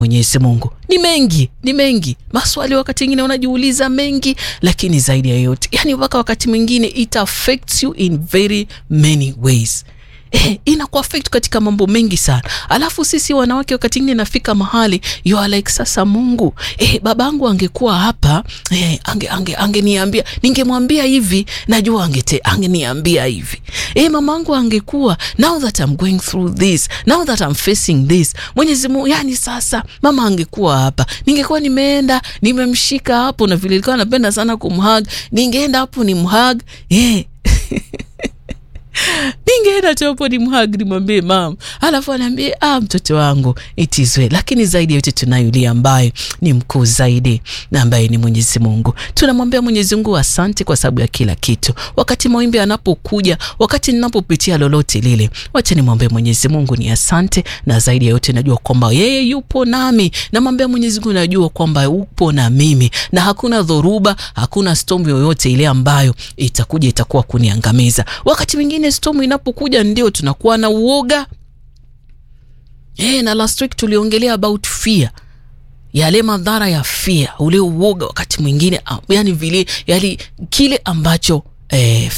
Mwenyezi Mungu ni mengi, ni mengi maswali, wakati mwingine unajiuliza mengi, lakini zaidi ya yote, yani mpaka wakati mwingine it affects you in very many ways. Eh, inakuaffect katika mambo mengi sana. Alafu sisi wanawake wakati mwingine nafika mahali you are like sasa Mungu, eh, babangu angekuwa hapa eh, ange ange angeniambia, ningemwambia hivi, najua angete angeniambia hivi. Eh, mamangu angekuwa now that I'm going through this, now that I'm facing this. Mwenyezi Mungu, yani sasa mama angekuwa hapa, ningekuwa nimeenda nimemshika hapo, na vile nilikuwa napenda sana kumhug, ningeenda hapo nimhug eh ningeenda tu hapo ni mhag nimwambie mam, alafu anaambie ah, mtoto wangu it is well. Lakini zaidi ya yote tunayo yule ambaye ni mkuu zaidi na ambaye ni Mwenyezi Mungu. Tunamwambia Mwenyezi Mungu asante kwa sababu ya kila kitu. Wakati mawimbi anapokuja, wakati ninapopitia lolote lile, wacha nimwambie Mwenyezi Mungu ni asante, na zaidi ya yote najua kwamba yeye yupo nami. Namwambia Mwenyezi Mungu najua kwamba upo na mimi, na hakuna dhoruba, hakuna storm yoyote ile ambayo itakuja itakuwa kuniangamiza. Wakati mwingine storm inapokuja ndio tunakuwa na uoga e, na last week tuliongelea about fear, yale madhara ya fear, ule uoga wakati mwingine yani vile yani kile ambacho eh,